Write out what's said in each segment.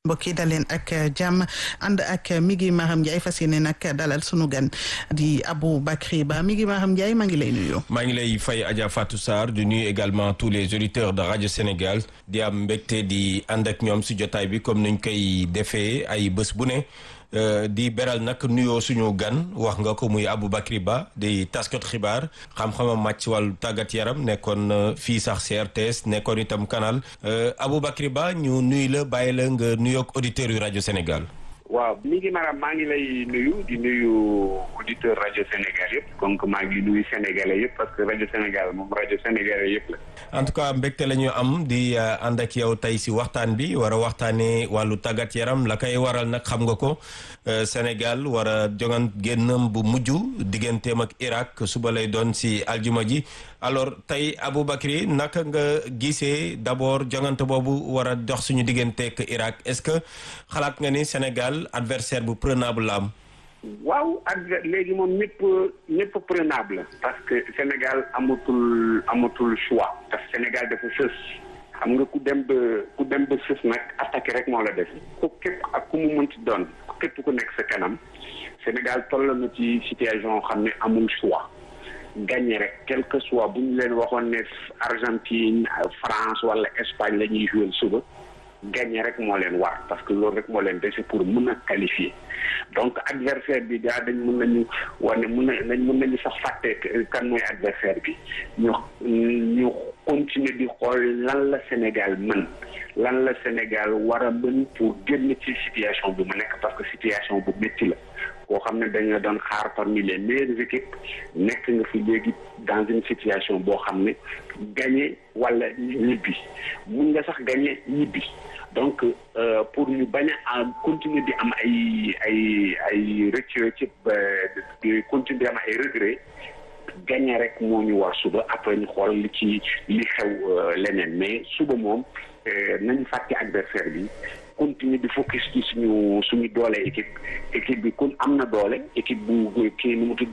mbokk yi daleen ak jàmm ànd ak Migui Maham Ndiaye fas yéene nag dalal sunu gan di Aboubacry Ba Migui Maham Ndiaye maa ngi lay nuyu. maa ngi lay fay Adja Fatou Sarr di nuyu également tous les auditeurs de Radio Sénégal di am mbégte di ànd ak ñoom si jotaay bi comme nuñ koy defee ay bés bu ne. Uh, di beral nag nuyoo suñu gan wax nga ko muy Aboubacry Ba di taskat xibaar xam-xamam màcc wàllu tàggat yaram nekkoon uh, fii sax CRTS nekkoon itam canal uh, Aboubacry Ba ñu nuyu la bàyyi la nga nuyoog auditeurs yu rajo Sénégal. waaw mi ngi maanaam maa ngi lay nuyu di nuyu auditeur rajo Sénégal yëpp donc maa ngi nuyu sénégalais yëpp parce que rajo Sénégal moom rajo sénégalais yëpp la. en tout cas mbégte la ñu am di ànd ak yow tey si waxtaan bi war a waxtaanee wàllu tàggat yaram la koy waral nag xam nga ko Sénégal war a joŋan génnam bu mujj digganteem ak Irak suba lay doon si aljuma ji alors tey Aboubacry naka nga gisee d'abord joŋante boobu war a dox suñu digganteeg Irak est-ce que xalaat nga ni Sénégal adversaire bu prenable la am. waaw ak léegi moom ñëpp ñëpp prenable parce que Sénégal amatul amatul choix parce que Sénégal dafa sës xam nga ku dem ba ku dem ba sës nag attaqué rek moo la def ku képp ak ku mu mënti doon képp ku nekk sa kanam Sénégal toll na ci situation xam ne amul choix gagné rek quel que soit bu ñu leen waxoon ne Argentine France wala Espagne la ñuy jouer suba gagné rek moo leen war parce que loolu rek moo leen dese pour mën a qualifier donc adversaire bi gaa dañ mën nañu wane mën na dañ mën nañu sax fàtte kan mooy adversaire bi ñu ñu continuer di xool lan la Sénégal mën lan la Sénégal war a mën pour génn ci situation bi mu nekk parce que situation bu métti la koo xam ne dañu doon xaar parmi les meilleures équipes nekk nga fi léegi dans une situation boo xam ne gagné wala ñibbi mun nga sax gagné ñibbi donc euh, pour ñu bañ a continuer di am ay ay ay rëcc ci di continuer di am ay regret gagné rek moo ñu war suba après ñu xool li ci li xew leneen mais suba moom nañu fàtte adversaire bi continuer di focus ci suñu suñu doole équipe équipe bi kon am na doole équipe bu kii nu mu tudd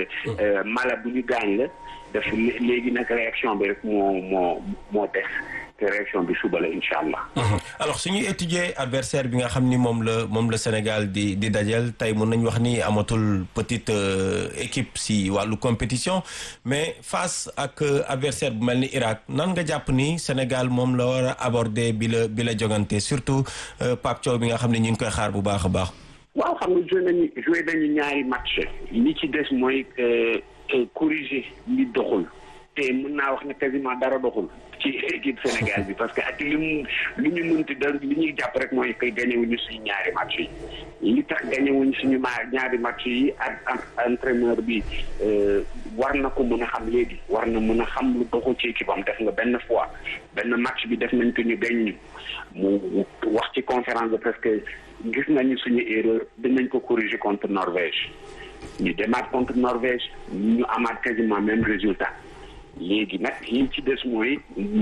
mala bu ñu gaañ la def léegi nag réaction bi rek moo moo moo des te réaction bi suba la incha allah. alors suñuy étudier adversaire bi nga xam ni moom la moom la Sénégal di di dajal tey mun nañu wax ni amatul petite équipe si wàllu compétition mais face ak adversaire bu mel ni Irak nan nga jàpp ni Sénégal moom la war a aborder bi la bi la jogante surtout Pape Thiaw bi nga xam ne ñu ngi koy xaar bu baax a baax. waaw xam nga joué nañu joué nañu ñaari match li ci des mooy corriger li doxul te mën naa wax ne quasiment dara doxul. ci équipe Sénégal bi parce que ak li mu li ñu mënti da li ñuy jàpp rek mooy koy gagné wuñu suñu ñaari match yi li tax gagné wuñu suñu ma ñaari match yi ak entraîneur bi war na ko mën a xam léegi war na mën a xam lu doxul ci équipe am def nga benn fois benn match bi def nañ ko ñu gañ ñu mu wax ci conférence de presse que gis nañu suñu erreur dinañ ko corriger contre Norvège ñu demaat contre Norvège ñu amaat quasiment même résultat léegi nag li ci des mooy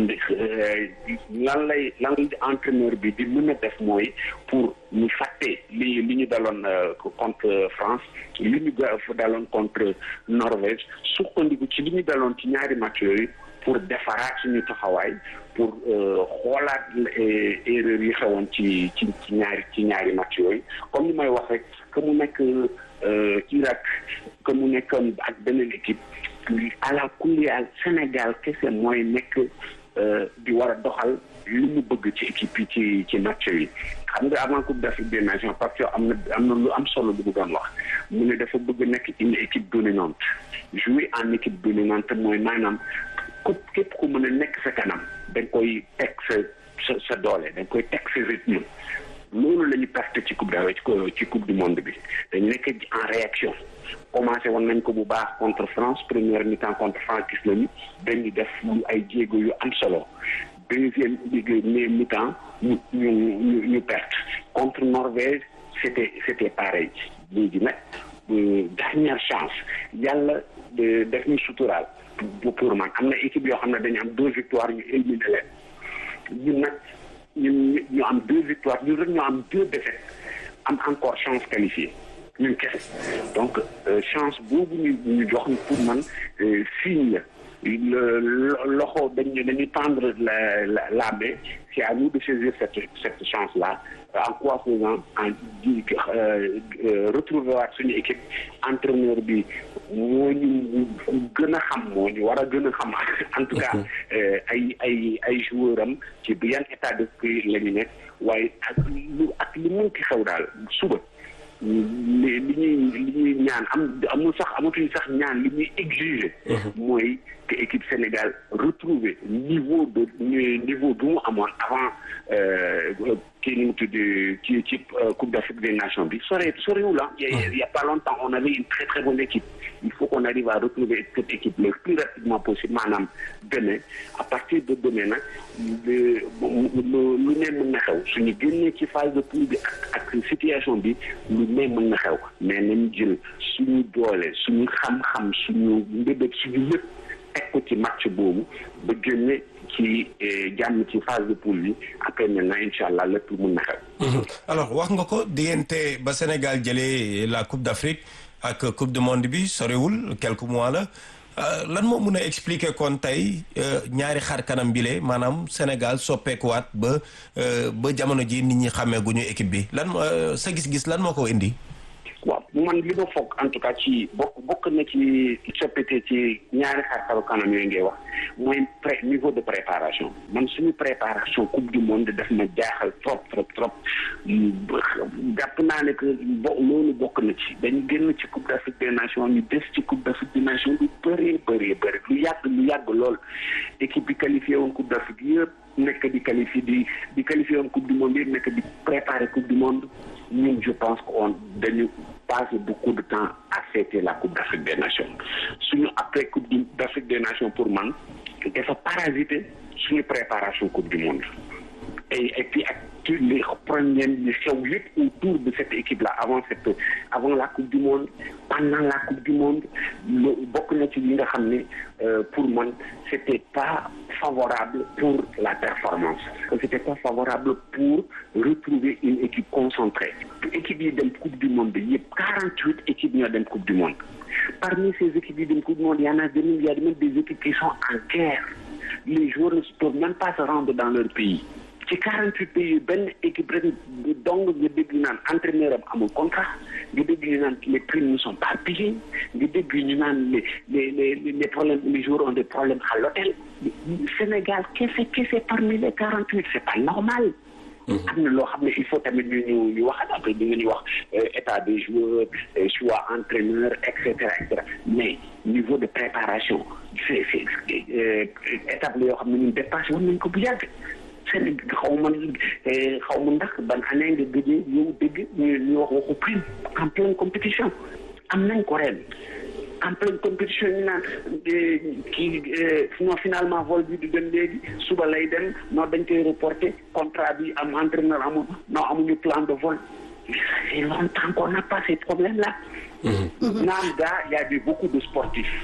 lan lay lan entraîneur bi di mën a def mooy pour ñu fàtte li li ñu daloon contre France li ñu daloon contre Norvège sukkandiku ci li ñu daloon ci ñaari match yooyu pour defaraat suñu taxawaay pour xoolaat erreur yi xewoon ci ci ci ñaari ci ñaari match yooyu comme ni may wax rek que mu nekk Irak que mu nekk ak beneen équipe ala kulliyaal Sénégal kese mooy nekk di war a doxal li mu bëgg ci équipe yi ci ci match yi xam nga avant coupe d'Afrique des nations parce que am na am na lu am solo lu mu doon wax mu ne dafa bëgg nekk une équipe dominante jouer en équipe dominante mooy maanaam ku képp ku mën a nekk sa kanam da nga koy teg sa sa sa doole da nga koy teg sa rythme loolu la ñu perte ci coupe d' ci coupe du monde bi dañ nekk en réaction commencé woon nañ ko bu baax contre France première mi-temps contre France gis nañu dañu def ay jéego yu am solo deuxième mi-temps ñu ñu ñu ñu perte contre Norvège c' était c' était pareil léegi nag dernière chance yàlla def ñu suturaal pour man am na équipe yoo xam ne dañu am deux victoires ñu éliminé leen ñun nag ñun ñu am deux victoires ñun rek ñu am deux défaites am encore chance qualifiée ñun kese donc chance boobu ñu ñu jox pour man signe la loxo dañu dañuy tendre la la la main c'est à nous de saisir cette cette chance là en quoi faisant en di retrouver waat suñu équipe entraîneur bi moo ñu gën a xam moo ñu war a gën a xam en tout cas ay ay ay joueur am ci bi yan état d'esprit la ñu nekk waaye ak lu ak li mun ki xew daal suba li li ñuy li ñuy ñaan am amul sax amatuñu sax ñaan li ñuy exiger mooy que équipe Sénégal retrouver niveau de niveau bu mu amoon avant kii nu mu tudd ci ci Coupe d'Afrique des Nations bi sore sorewul ah il y a pas longtemps on avait une très très bonne équipe il faut qu'on arrive à retrouver cette équipe le plus rapidement possible maanaam demain à partir de demain nag lu lu ne mën na xew suñu génnee ci phase de poule bi ak ak situation bi lu ne mën na xew mais nañu jël suñu doole suñu xam-xam suñu mbébét suñu lépp teg ko ci match boobu ba génne ci jàmm ci phase de poule bi après maintenant incha allah lépp mën na xew. alors wax nga ko diggante ba Sénégal jëlee la Coupe d'Afrique ak Coupe du monde bi sorewul quelques mois la lan moo mun a expliquer kon tey ñaari xar kanam bile maanaam Sénégal soppeekuwaat ba ba jamono ji nit ñi xàmmee gu ñu équipe bi lan sa gis-gis lan moo ko indi. waaw man li ma foog en tout cas ci bokk bokk na ci coppite ci ñaari xar kanam yooyu ngay wax mooy pré niveau de préparation man suñu préparation coupe du monde daf ma jaaxal trop trop trop jàpp naa ne que bo loolu bokk na ci dañu génn ci coupe d'Afrique des nations ñu des ci coupe d'Afrique des nations lu bëree bëree bëri lu yàgg lu yàgg lool équipe bi qualifié woon coupe d'Afrique yëpp nekk di qualifié di di qualifié woon coupe du monde yëpp nekk di préparer coupe du monde ñun je pense que on dañu passé beaucoup de temps à fêter la coupe d'Afrique des nations suñu après coupe d'Afrique des nations pour man dafa parasiter suñu préparation coupe du monde et et puis ak les problèmes yi xew yëpp autour de cette équipe là avant cette avant la coupe du monde pendant la coupe du monde bokk na ci li nga xam ne pour man c'était pas favorable pour la performance c'était pas favorable pour retrouver une équipe concentrée équipe yi dem coupe du monde bi yëpp quarante-huit équipes ñoo dem coupe du monde parmi ces équipes yi dem coupe du monde y en a même il y a même des équipes qui sont en guerre les joueurs ne peuvent même pas se rendre dans leur pays ci quarante-huit pays benn équipe rek donc nga dégg ñu naan entraîneur am amul contrat nga dégg ñu naan les primes ne sont pas payées nga dégg ñu naan les les les les problèmes les joueurs ont des problèmes à l'hôtel Sénégal kese kese parmi les quarante-huit c'est pas normal am na loo xam ne il faut tamit ñu ñu ñu wax après di nga ñu wax état des joueurs choix entraîneur et cetera et cetera mais niveau de préparation c'est c'est étape la yoo xam ne ñun dépassé woon nañ ko bu yàgg seen xaw ma xaw ma ndax ban année nga gëjee yow dégg ñu ñu wax waxu prime en pleine compétition am nañ ko ren en pleine compétition ñu naan kii non finalement vol bi du dem léegi suba lay dem non dañ koy reporter contrat bi am entraîneur amul non amuñu plan de vol ça fait longtemps qu'on n'a pas ces problèmes là naam gaa y a eu beaucoup de sportifs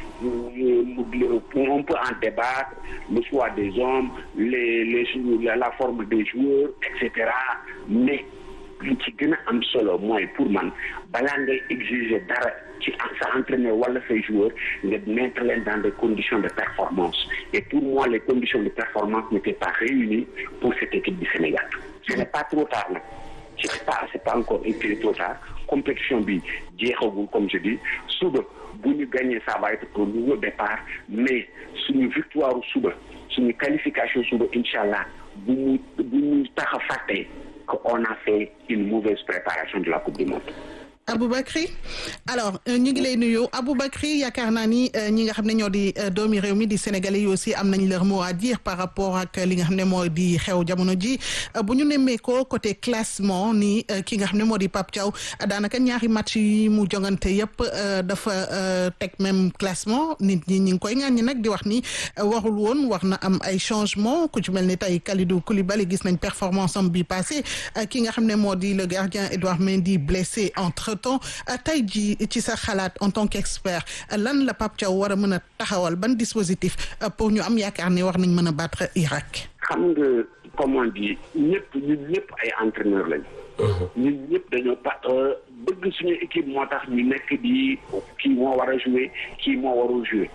on peut en débattre le choix des hommes les les la forme des joueurs et cetera mais li ci gën a am solo mooy pour man balaa ngay exiger dara ci sa entraîneur wala say joueurs nga mettre leen dans des conditions de performance et pour moi les conditions de performance n'étaient pas réunies pour cette équipe du Sénégal ce n'est pas trop tard nag c'est pas c'est pas encore été trop tard compétition bi jeexagul comme je dis suba bu ñu gagner ça va être un nouveau départ mais suñu victoire suba suñu qualification suba incha allah bu mu bu ñu tax a fàtte qu'on a fait une mauvaise préparation de la Coupe du Monde. Aboubacry alors ñu ngi lay nuyu Aboubacry yaakaar naa ni ñi nga xam ne ñoo di doomi réew mi di sénégalais yi aussi am nañ leur mot à dire par rapport ak li nga xam ne moo di xew jamono ji bu ñu nemmee ko côté classement ni ki nga xam ne moo di Pape Thiaw daanaka ñaari match yi mu jongante yëpp dafa teg même classement nit ñi ñi ngi koy ŋàññi nag di wax ni warul woon war na am ay changement ku ci mel ni tey Kalidou Koulibaly gis nañ performance am bi passé ki nga xam ne moo di le gardien Edouard Mendy blessé entre temps tey jii ci sa xalaat en tant qu'expert lan la Pape Thiaw war a mën a taxawal ban dispositif pour ñu am yaakaar ne war nañ mën a battre Irak. xam nga comme on dit ñëpp ñun ñëpp ay entraîneur lañ. ñun ñëpp dañoo pa bëgg suñu équipe moo tax ñu nekk di kii moo war a jouer kii moo warul jouer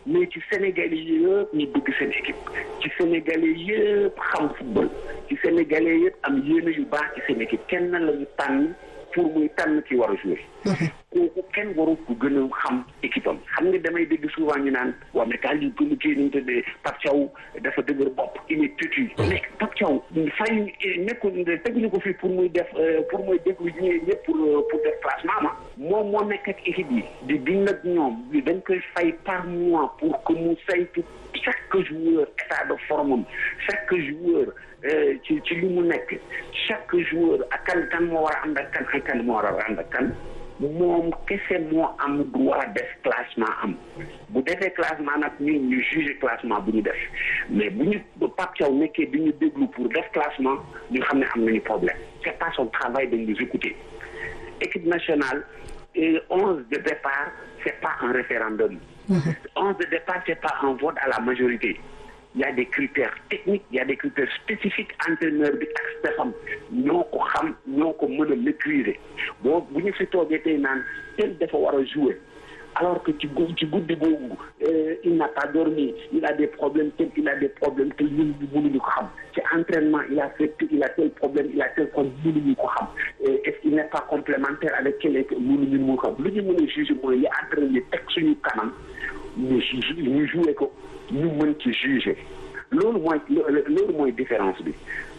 mais ci Sénégalais yëpp ñu bëgg seen équipe ci Sénégalais yëpp xam football ci Sénégalais yëpp am yéene yu baax ci seen équipe kenn la ñu tànn pour muy tànn ci war a jouer kooku kenn waru ko gën a xam équipe am xam nga damay dégg souvent ñu naan waaw mais kaay ñu gën a kii nu mu tëddee Pape Thiaw dafa dëgër bopp il est têtu mais Pape Thiaw fay nekkul teguñu ko fii pour muy def pour muy déglu ñi ñëpp pour pour def classement ma moom moo nekk ak équipe yi di dund ak ñoom dañ koy fay par mois pour que mu saytu chaque joueur état de forme am chaque joueur ci ci li mu nekk chaque joueur ak kan kan moo war a ànd ak kan ak kan moo war a ànd ak kan moom kese moo am droit def classement am bu defee classement nag ñun ñu juger classement bu ñu def mais bu ñu Pape Thiaw nekkee di ñu déglu pour def classement ñu xam ne am nañu problème c'est pas son travail de nous écouter équipe nationale onze de départ c'est pas un référendum onze de départ c'est pas un vote à la majorité il y a des critères techniques il y a des critères spécifiques entraîneur bi ak stefam ñoo ko xam ñoo ko mën a maîtriser boo bu ñu fi toogee tey naan tel dafa war a jouer alors que ci ci guddi boobu il n'a pas dormi il a des problèmes tel il a des problèmes tel ñun ñu mënuñu ko xam ci entraînement il a fait il a tel problème il a tel problème mënuñu ko xam est-ce qu'il n'est pas complémentaire avec quel mënuñu mu xam lu ñu mën a juger mooy li entraîneur teg suñu kanam ñu ñu jouer ko ñu mën ci juger loolu mooy loolu mooy différence bi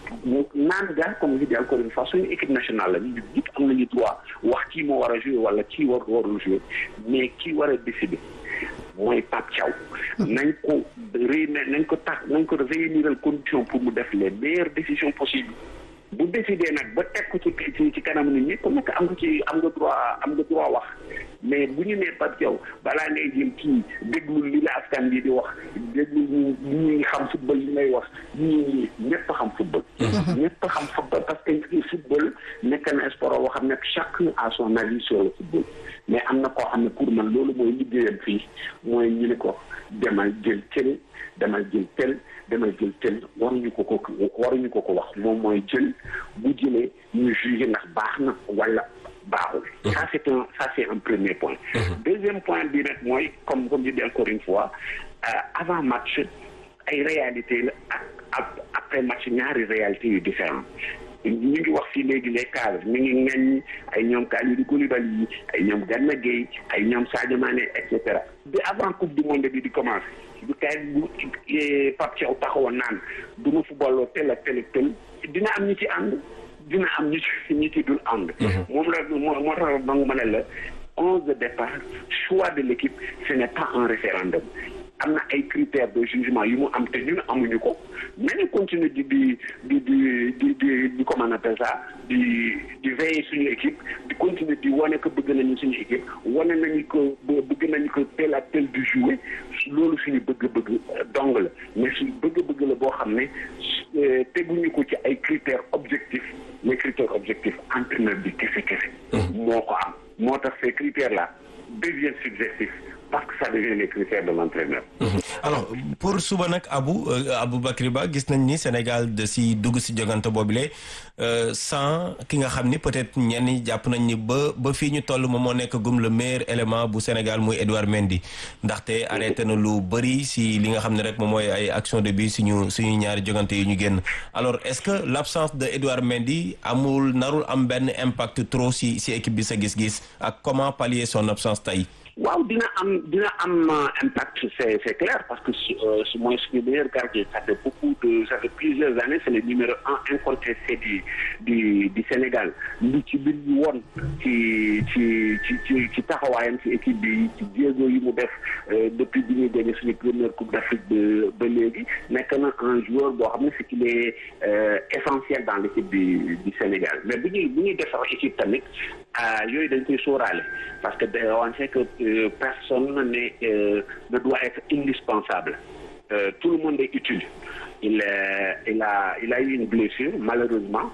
naan ga comme je dis encore une fois suñu équipe nationale la ñu ñëpp am nañu droit wax kii moo war a jouer wala kii war warul jouer mais kii war a décider mooy Pape Thiaw nañ ko réunir nañ ko tax nañ ko réuniral condition pour mu def les meilleures décisions possibles bu décider nag ba teg ko ci ci ci kanam nit ñi ku nekk am nga ci am nga droit am nga droit wax mais bu ñu nee Pape Thiaw balaa ngay jëm kii déglu li la askan bi di wax déglu ñu ñi xam football li ngay wax ñi ñëpp xam football. ñëpp xam football parce que football nekk na sport boo xam ne chacun a son avis sur le football mais am na koo xam ne pour man loolu mooy liggéeyam fii mooy ñu ne ko demal jël tel demal jël tel demal jël tel waruñu ko ko waruñu ko ko wax moom mooy jël bu jëlee ñu jugé ndax baax na wala. baaxul ça c'est un ça c'est un premier point deuxième point bi nag mooy comme comme je dis encore une fois avant match ay réalité la ak après match ñaari réalité yu différent ñu ngi wax fii léegi les cadres ñu ngi ŋañ ay ñoom Kalidou Koulibaly yi ay ñoom Gana Gueye ay ñoom Sadio Mané et cetera bi avant coupe du monde bi di commencer bu kay bu Pape Thiaw taxawoon naan du ma footballoo tel ak tel ak tel dina am ñu ci ànd dina am ñu ci ñu ci dul ànd moom la moo moo tax ba nga mën la onze de départ choix de l'équipe ce n'est pas un référendum am na ay critères de jugement yu mu am te ñun amuñu ko nañu continuer di di di di di di di comment on appelle ça di di veiller suñu équipe di continuer di wane ko bëgg nañu suñu équipe wane nañu ko bëgg nañu ko tel ak tel du jouer loolu suñu bëgg-bëgg dong la mais suñu bëgg-bëgg la boo xam ne teguñu ko ci ay critères objectifs les critères objectifs entraîneur bi kese kese moo ko am moo tax ces critères là deviennent subjectifs parce que ça devient les critères de l'entraîneur. alors pour suba nag Abou Aboubacry Ba gis nañ ni Sénégal de si dugg si jogante boobule sans ki nga xam ni peut-être ñenn ñi jàpp nañ ni ba ba fii ñu toll moom moo nekk gum le meilleur élément bu Sénégal muy Edouard Mendy ndaxte arrêté na lu bëri si li nga xam ne rek moom mooy ay action de but suñu suñu ñaari jogante yi ñu génn alors est-ce que l'absence de Edouard Mendy amul narul am benn impact trop si si équipe bi sa gis-gis ak comment pallier son absence tey. waaw dina am dina am impact c'est c'est clair parce que su mooy suñu meilleur gardien ça fait beaucoup de ça fait plusieurs années c'est le numéro un incontesté du du du Sénégal lu ci bir ñu woon ci ci ci ci ci taxawaayam ci équipe bi ci jéego yi mu def depuis bi ñuy gagné suñu première coupe d'Afrique ba ba léegi nekk na un joueur boo xam ne c'est qu'il est essentiel dans l'équipe du du Sénégal mais bu ñuy bu ñuy defar équipe tamit yooyu dañ koy sóoraale parce que on sait que Euh, personne n'est, euh, ne doit être indispensable. Euh, tout le monde est utile. Il, il, a, il a eu une blessure, malheureusement.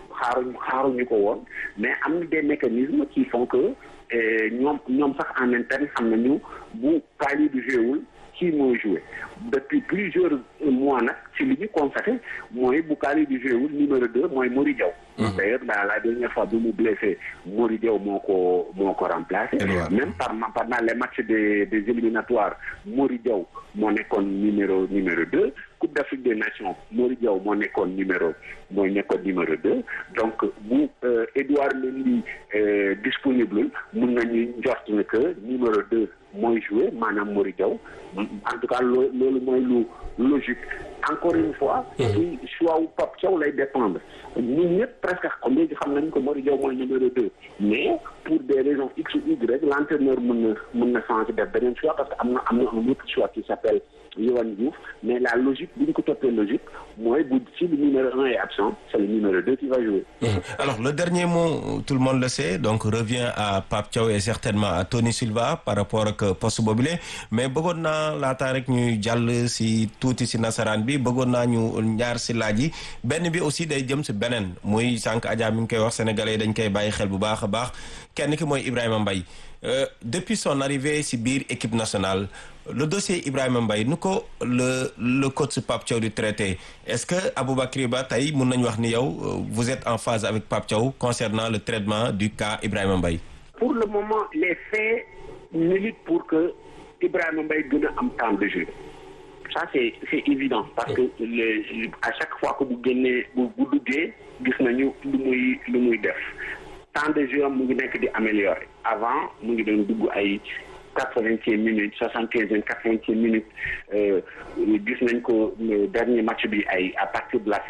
Mais il y a des mécanismes qui font que nous, nous en interne, nous, bu pali du jeu kii mooy joué depuis plusieurs mois nag ci li ñu constaté mooy bu Kalidou di joué wul numéro deux mooy Mori Diaw d'ailleurs dans la dernière fois bi mu blessé Mori Diaw moo ko moo ko remplacé même par pendant les matchs des des éliminatoires Mori Diaw moo nekkoon numéro numéro deux Coupe d'Afrique des Nations Mori Diaw moo nekkoon numéro mooy nekkoon numéro deux donc bu Edouard Mendy disponible mun nañu njort ne que numéro deux mooy joué maanaam Mori Diaw en tout cas loo loolu mooy lu logique encore une fois ci choix wu Pape Thiaw lay dépendre ñun ñëpp presque xam léegi xam nañ ko Mori Diaw mooy numéro deux mais pour des raisons x ou y l'entraîneur mën na mën na changer def beneen choix parce que am na am na un autre choix qui s'appelle Yohan Diouf mais la logique bu ñu ko toppee logique mooy bu si le numéro un est absent c'est le numéro deux qui va jouer alors le dernier mot tout le monde le sait donc revient à Pape Thiaw et certainement à Tony Silva par rapport ak poste boobule mais bëggoon naa laataa rek ñuy jàll si tuuti si nasaraan bi bëggoon naa ñu ñaar si laaj yi benn bi aussi day jëm si beneen muy sànq Adja mi ngi koy wax sénégalais dañ koy bàyyi xel bu baax a baax kenn ki mooy Ibrahima Mbaye depuis son arrivée si biir équipe nationale le dossier Ibrahima Mbaye nu ko le le coach Pape Thiaw di traité est-ce que Aboubacry Ba tey mun nañu wax ni yow vous êtes en phase avec Pape Thiaw concernant le traitement du cas Ibrahima Mbaye pour le moment les faits militent pour que Ibrahima Mbaye gën a am temps de jeu ça c'est c'est évident parce que le à chaque fois que bu génnee bu bu duggee gis nañu lu muy lu muy def temps de jeu mu ngi nekk di améliorer avant mu ngi doon dugg ay quatre-vingtième minute soixante-quinzième quatre-vingtième minute gis nañ ko dernier match bi ay à partir de la